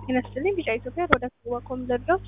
ጤና ይስጥልኝ ቢጫ ኢትዮጵያ ወደ ዋኮም ዘርጋው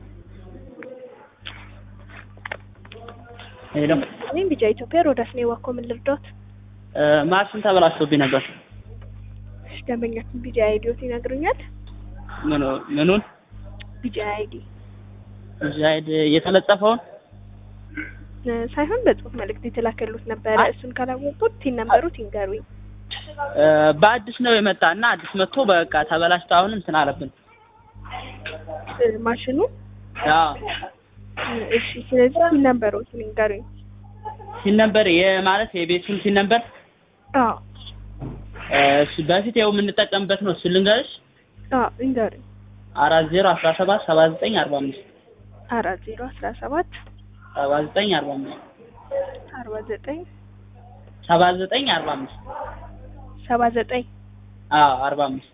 ሄሎ እኔም ቢጫ ኢትዮጵያ ሮዳስ ነው ዋኮም ልርዶት ማሽን ተበላሽቶብኝ ነበር። እሺ ደንበኛችን ቢጫ አይዲዮት ይነግሩኛል። ምኑ ምኑን ቢጫ አይዲ ዛይድ የተለጠፈውን እ ሳይሆን በጽሁፍ መልእክት የተላከሉት ነበረ። እሱን ካላወቁት ቲን ነበሩት ይንገሩኝ። እ በአዲስ ነው የመጣ እና አዲስ መጥቶ በቃ ተበላሽቶ አሁን እንትን አለብን። እ ማሽኑ አዎ እ እሺ ስለዚህ ቲን ነበሩት ይንገሩኝ። ሲን ነበር የማለት የቤቱን ሲን ነበር አዎ እሱ በፊት ያው የምንጠቀምበት ነው። እሱ ልንገርሽ አዎ ይንገሩኝ። አራት ዜሮ አስራ ሰባት ሰባ ዘጠኝ አርባ አምስት አራት ዜሮ አስራ ሰባት ሰባ ዘጠኝ አርባ አምስት አርባ ዘጠኝ ሰባ ዘጠኝ አርባ አምስት ሰባ ዘጠኝ አዎ አርባ አምስት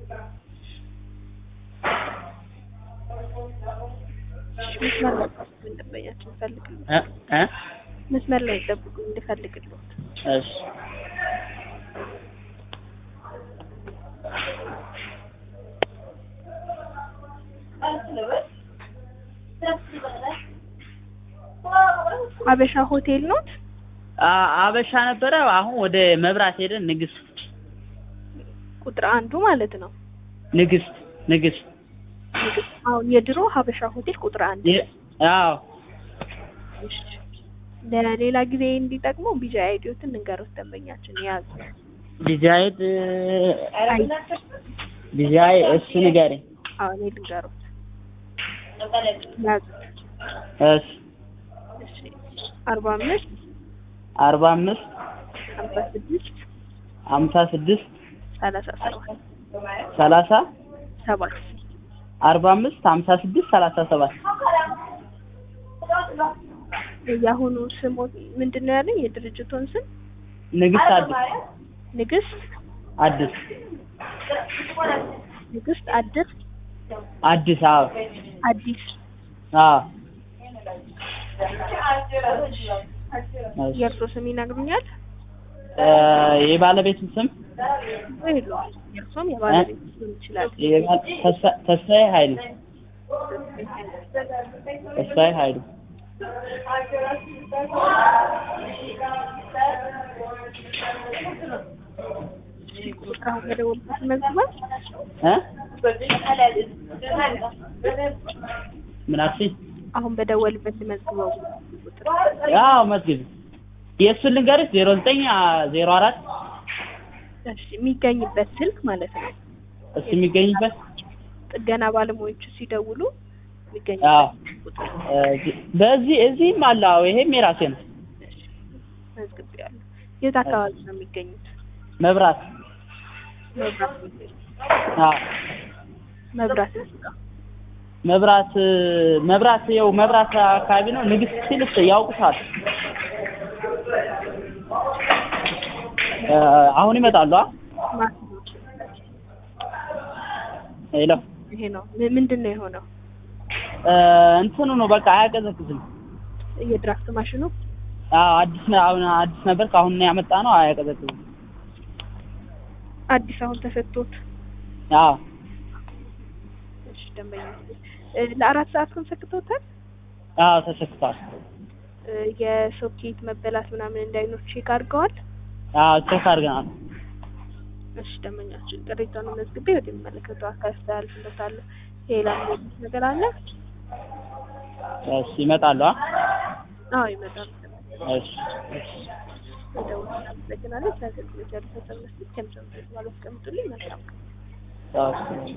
መስመር ላይ ጠብቁኝ፣ ደንበኛችን እንፈልግልዎት። እ እ መስመር ላይ ጠብቁኝ እንፈልግልዎት። እሺ አበሻ ሆቴል ኖት? አ- አበሻ ነበረ። አሁን ወደ መብራት ሄደን ንግስት ቁጥር አንዱ ማለት ነው። ንግስት ንግስት አሁን የድሮ ሀበሻ ሆቴል ቁጥር አንድ የ- አዎ እሺ። ለሌላ ጊዜ እንዲጠቅሙ ቢጃ አይዲዮትን እንገሩት ደንበኛችን ያዙ። ዲዛይድ ዲዛይ እሱ ንገረኝ። አሁን እኔ ልንገሩት ያዙ። እሺ እሺ አርባ አምስት አርባ አምስት ሀምሳ ስድስት ሀምሳ ስድስት ሰላሳ ሰባት ሰላሳ ሰባት አርባ አምስት ሀምሳ ስድስት ሰላሳ ሰባት የአሁኑ ስሙ ምንድን ነው ያለኝ? የድርጅቱን ስም ንግስት አዲስ ንግስት አዲስ ንግስት አዲስ አዲስ አዎ አዲስ አዎ የእርሶ ስም ይነግሩኛል? እ የባለቤቱን ስም የለውም። የእርሶም የባለቤት ሊሆን ይችላል። የባል- ተስፋ- ተስፋዬ ኃይሉ ተስፋዬ ኃይሉ አሁን በደወልበት መዝግቧል። እ ምን አልሽኝ? አሁን በደወልበት መዝግበው ቁጥር አዎ መዝግብ የእሱን ልንገርሽ ዜሮ ዘጠኝ ዜሮ አራት እሺ፣ የሚገኝበት ስልክ ማለት ነው። እሱ የሚገኝበት ጥገና ባለሙያዎቹ ሲደውሉ አዎ የሚገኝበት ቁጥር እ በዚህ እዚህም አለ አዎ ይሄም የራሴ ነው መዝግቤያለሁ። የት አካባቢ ነው የሚገኙት? መብራት መብራት አዎ መብራት ጋር መብራት መብራት ያው መብራት አካባቢ ነው ንግስት ሲልስ ያውቁታል እ አሁን ይመጣሉ አ ማስኖች ሄሎ ይሄ ነው ም- ምንድን ነው የሆነው? እ እንትኑ ነው በቃ አያቀዘቅዝም የድራፍት ማሽኑ አዎ አዲስ ነው አሁን አዲስ ነበር ከአሁን ነው ያመጣ ነው አያቀዘቅዝም አዲስ አሁን ተሰጥቶት አዎ እሺ፣ ደንበኛ እ ለአራት ሰዓት ኮንሰክቶታል። አዎ ተሰክቷል እ የሶኬት መበላት ምናምን እንዳይኖር ቼክ አድርገዋል። አዎ ቼክ አድርገናል እሺ ደንበኛችን ቅሬታውን መዝግቤ ወደሚመለከተው አካል አስተላልፍለታለሁ። ሌላ የሚሉት ነገር አለ? እሺ ይመጣሉ አ አዎ ይመጣል። እሺ እሺ ደውል እናመሰግናለን። ስለ አገልግሎት ያሉት ሀሳብ መስጠት ከምሰሙ ማለት አስቀምጡልኝ። መልካም ቀን። አዎ